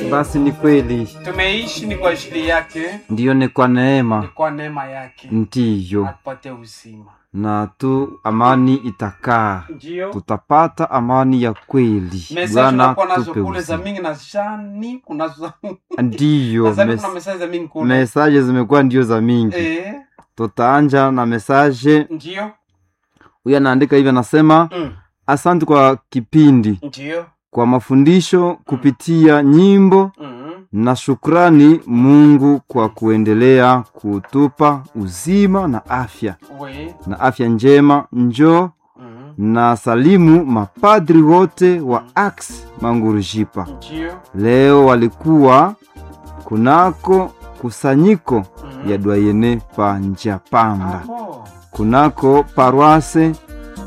Basi ni kweli, tumeishi ni kwa ajili yake, ndiyo ni kwa ni neema, kwa neema yake ndiyo atupate uzima. na tu amani itakaa, Ndio tutapata amani ya kweli. mesaje Bwana unakuwa nazo tupe kule za uzima. mingi na shani kunazo Ndiyo, nadhani mes kuna mesaje za mingi kule mesaje zimekuwa ndio za mingi. eh, Tutaanja na mesaje ndio huyu anaandika hivi, anasema mm, asante kwa kipindi, ndio kwa mafundisho kupitia nyimbo mm, na shukrani Mungu kwa kuendelea kutupa uzima na afya we na afya njema. Njoo mm, na salimu mapadri wote wa Ax Mangurujipa. ndio Leo walikuwa kunako kusanyiko mm, ya Dwayene pa Njapanda, abo, kunako paroisse mm,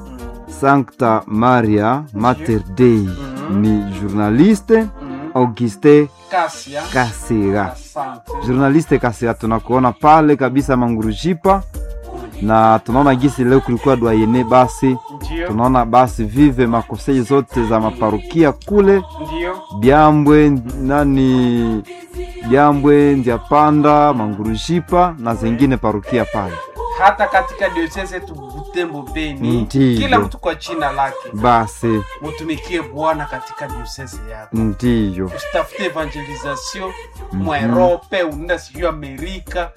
Sancta Maria Mater Dei. Mhm. Ni journaliste mm, Auguste Kasia Kasira. asante Journaliste Kasira, tunakuona pale kabisa Mangurujipa, na tunaona gisi leo kulikuwa Dwayene, basi ndio tunaona basi vive makosei zote za maparukia kule ndio Byambwe nani Byambwe Ndyapanda Mangurujipa na zingine parukia pale. hata katika diocese yetu Butembo Beni, Ndiyo. kila mtu kwa jina lake Basi mutumikie Bwana katika diocese yako. ndiyo Usitafute evangelisation mwa Europe, unaenda sijui Amerika,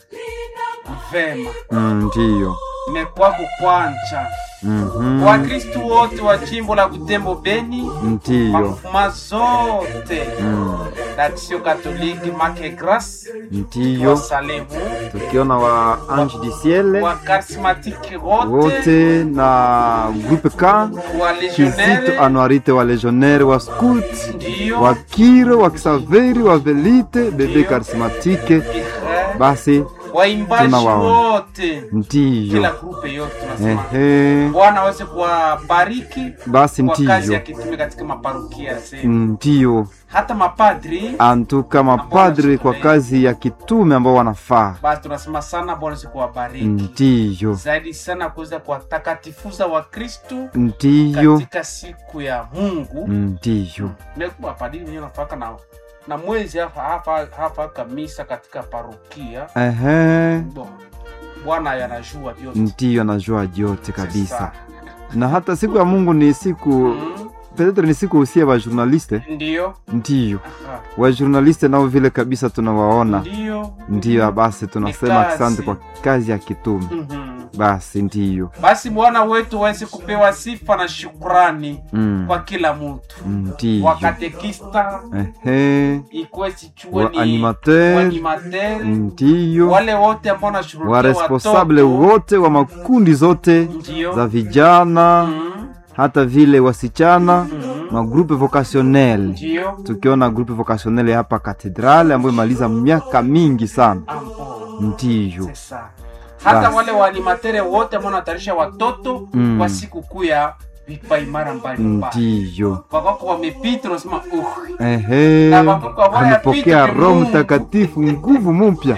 vema Mm, ndiyo mekwako kwanja. Mhm. Wakristu wote wa jimbo la Butembo Beni, ndiyo mafuma zote Mm, d'Action Catholique Make Grace ndiyo wasalimu, tukiona wa Ange du Ciel wa charismatique wote, wote na groupe K wa Kizito legionnaire Anuarite wa legionnaire wa scout ndio wa Kiro wa Kisaveri wa Velite bebe Ndiyo. karismatike. Eh, Basi waimbaji tunawaona. wote ndiyo kila grupe yote tunasema ehe, bwana aweze kuwabariki basi kwa kazi ya ndiyo kitume katika maparokia zenu ndiyo hata mapadri antuka mapadri kwa kazi ya kitume ambao wanafaa basi tunasema sana bwana aweze kuwabariki ndiyo zaidi sana kuweza kuwatakatifuza wakristu ndiyo katika siku ya mungu ndiyo nekumapadiri wenyewe nafaka na na mwezi hapa hapa hapa kamisa katika parokia ehe, Bo, bwana yanajua vyote ndiyo anajua yote kabisa Sasa, na hata siku ya Mungu ni siku mm, petetre ni siku usia wa journaliste ndio ndiyo Aha. wa journaliste nao vile kabisa tunawaona ndio ndiyo basi tunasema kazi. asante kwa kazi ya kitume Mhm. basi ndiyo basi bwana wetu waweze kupewa sifa na shukrani mm. kwa kila mtu ndiyo wakatekista ehe ikuwe sichue wa ni animateur waanimateur ndiyo wale wote ambao wa wanashughulikia responsable watoto wote wa makundi zote ndio za vijana Mhm. hata vile wasichana Mhm. magrupe vocationnel ndio tukiona grupe vocationnel hapa katedrale ambayo imaliza miaka mingi sana Ambo. ndiyo Sasa. hata Basi. wale waanimatere wote ambao wanatayarisha watoto Mm. kwa siku kuu ya vipaimara mbalimbali ndiyo wakako wamepita unasema uh, ehe Na mabuku ambayo amepokea yapita roho Mungu. mtakatifu nguvu mpya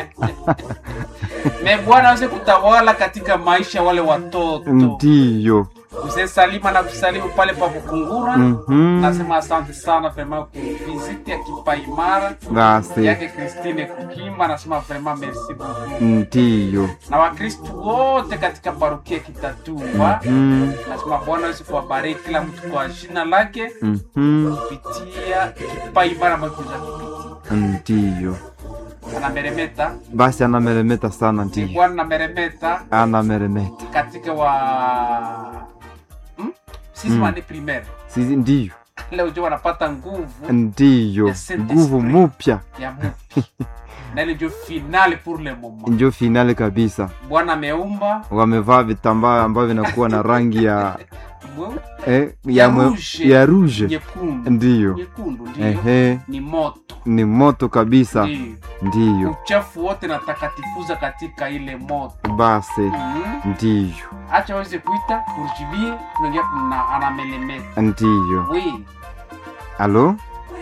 me bwana aweze kutawala katika maisha ya wale watoto ndiyo mzee salima na kusalimu pale pa kukungura Mhm. nasema asante sana vrema kuviziti ya kipaimara basi yake kristine kukimba nasema vrema merci beaucoup ndiyo na wakristu wote katika parokia kitatumba Mhm. nasema bwana aweze kuwabariki kila mtu kwa jina lake Mhm. kupitia kipaimara ambayo kuja kupitia ndiyo anameremeta basi anameremeta sana ni ndiyo bwana nameremeta anameremeta katika wa hmm? sisi Mm. wani primaire sisi ndiyo leo jo wanapata nguvu ndiyo Ya Saint nguvu Esprit. mupya ya mupi na ile ndio finale pour le moment ndio finale kabisa bwana ameumba wamevaa vitambaa ambavyo vinakuwa na rangi ya mwe- eh, Ya ya, mwe- rouge. ya rouge nyekundu ndiyo nyekundu ndio ehe ni moto ni moto kabisa Ndio. ndiyo uchafu wote na takatifuza katika ile moto basi mm ndiyo acha waweze kuita urjibie tunaingia na anamelemeta ndiyo we alo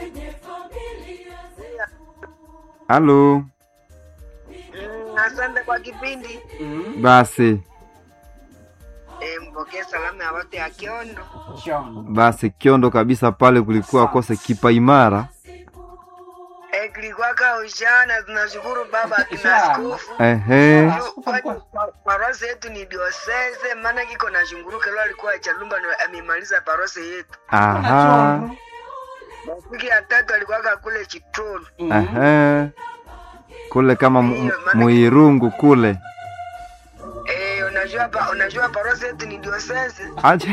alo Mm, asante kwa kipindi mm. basi e, mpokee salamu ya watu ya Kiondo. John. basi kiondo kabisa pale kulikuwa kose kipa imara E, Eh, kilikwaka ujana tunashukuru baba akina Ujana. askofu ehe Askofu alikuwa- parose yetu ni diosese maana kiko na shunguruke lo alikuwa chalumba ndo amemaliza parose yetu aha wiki ya tatu alikuwaka kule chitolu Mhm. ehe kule kama mu- Ndiyo, maana- muirungu kule eh, unajua pa, unajua parose yetu ni diosese aje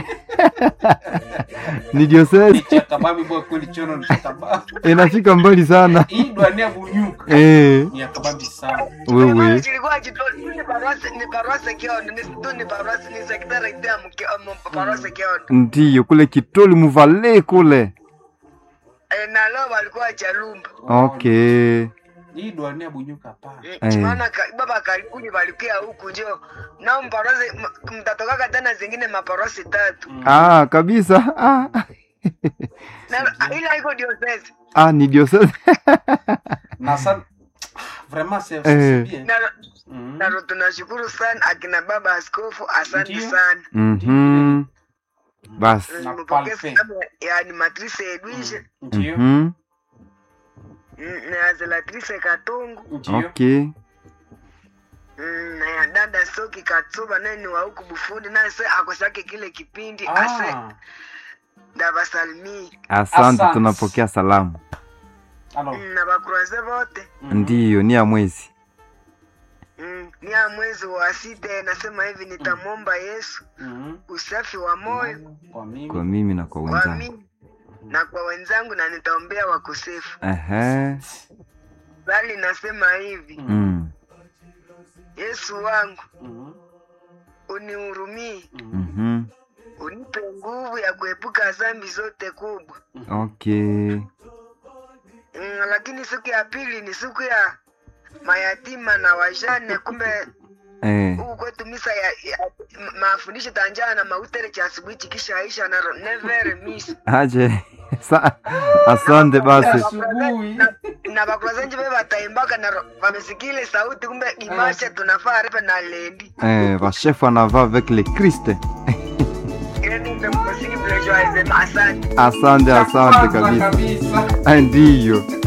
ni diocese Chakababi bwa kweli chono ni chakababi. inafika mbali sana Hii dwani ya bunyuka. eh Ni ya kababi sana. wewe chilikuwa chitolu ni parose ni parose kiondo ni tu ni parose ni sekretari ya mke um, parose kiondo ndiyo kule kitoli muvale kule eh, na lo walikuwa chalumba okay Hii dwani ya bunyuka hapana. Eh. maana ka, baba karibuni walikia huku njo nao mparose m- mtatokaka tena zingine maparose tatu Mm. ah kabisa ah. na ila iko diosese ah ni diocese Na sana vraiment c'est Eh. c'est bien. na Mhm. nalo tunashukuru sana akina baba askofu asante Ndiyo. sana mhm basi Na Nimepokea palpe. salamu ya animatrice Edwige Ndio. mhm mm, na ya zelatrice Katungu Ndio. okay mm, na ya dada Soki Katsuba naye ni wa huku Bufundi naye se akosake kile kipindi ase Ah. ndabasalimii asante Asante. tunapokea salamu Alors. mm, na bakuraze bote mhm. ndiyo ni ya mwezi mm, ni ya mwezi wa sita nasema hivi nitamwomba Yesu Mhm. usafi wa moyo Kwa mimi. kwa mimi na kwa kwa wenzangu mimi na kwa wenzangu na nitaombea wakosefu ehe bali nasema hivi mm. Yesu wangu Mhm. unihurumie Mhm. mhm unipe nguvu ya kuepuka dhambi zote kubwa okay mm, lakini siku ya pili ni siku ya mayatima na wajane kumbe eh huku kwetu misa ya, ya m- mafundisho tanjana na mautere cha asubuhi chikishaisha na ro- never miss aje Sa asante basi Asubuhi. na, na bakulazenji be bataimbaka na ro- wamesikile sauti kumbe imasha tunafaa repe na lendi eh vashefu anava avec le Christ ili mpe mkusiki pleasure asante asante asante Kwanza kabisa kabisa. Ah, ndiyo